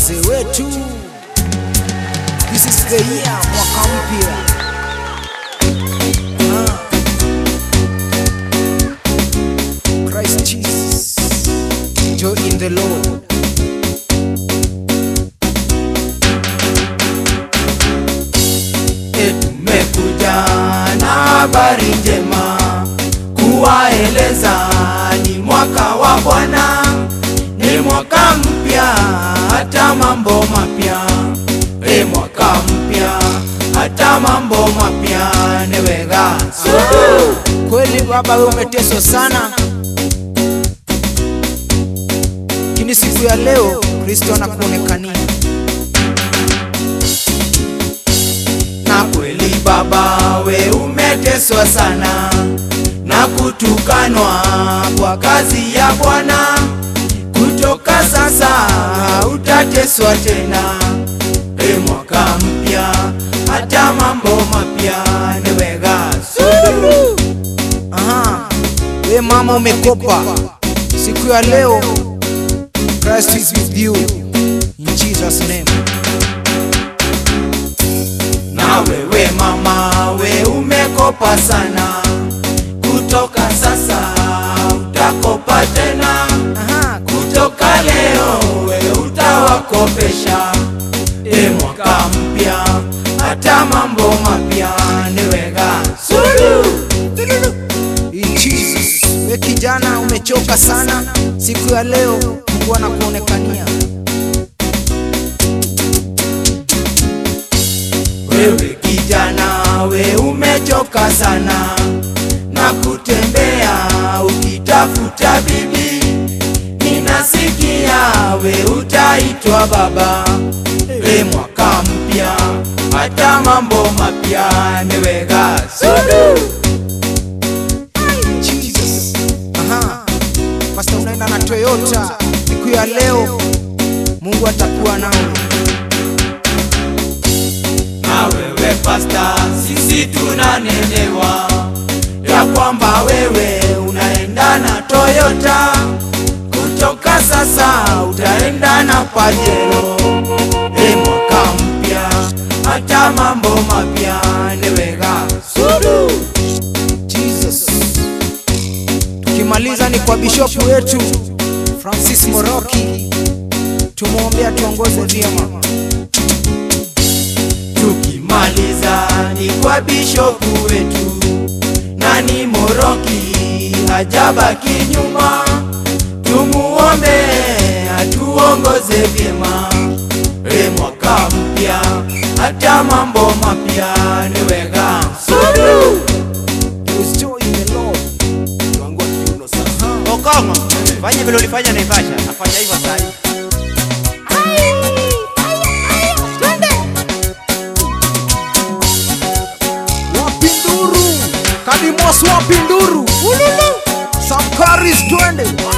wazee wetu. This is the year, mwaka mpya. Ah. Christ Jesus, joy in the Lord. E, tumekuja na habari njema kuwaeleza, ni mwaka wa Bwana, ni mwaka mpya, hata mambo mapya. E, mwaka mpya, hata mambo mapya ni wega sudu. Kweli baba, wewe umeteswa sana, lakini siku ya leo Kristo anakuonekania. Na kweli baba, we umeteswa sana na kutukanwa kwa kazi ya Bwana. Kutoka sasa utateswa tena, e mwaka mpya, hata mambo mapya ni wega sudu. Aha, we mama umekopa, siku ya leo Christ is with you in Jesus name. Na wewe mama, we umekopa sana, kutoka sasa utakopa tena. Aha, kutoka leo we utawakopesha e mwaka mpya hata mambo mapya ni wega sudu in Jesus. We kijana umechoka sana, siku ya leo Mungu anakuonekania. wewe kijana we umechoka sana na kutembea ukitafuta bibi ninasikia we utaitwa baba e mwaka mpya hata mambo mapya ni wega sudu Jesus. Aha. Pastor unaenda na Toyota siku ya leo, Mungu atakuwa nawe. na wewe pasta, sisi tunanenewa ya kwamba wewe unaenda na Toyota, kutoka sasa utaenda na Pajero. E mwaka mpya, hata mambo mapya ni wega sudu. Jesus. Tukimaliza ni kwa bishopu wetu Francis Moroki, tumwombea tuongoze vyema. Tukimaliza ni kwa bishopu wetu nani Moroki hajabaki nyuma, tumuombe atuongoze vyema. E mwaka mpya, hata mambo mapya ni wega sudu. There is joy in the Lord. Okongo, fanye vile ulifanya Naivasha, afanya hivyo sasa. Wapinduru, Kadimos wapinduru. Ululu. Safkaris twende.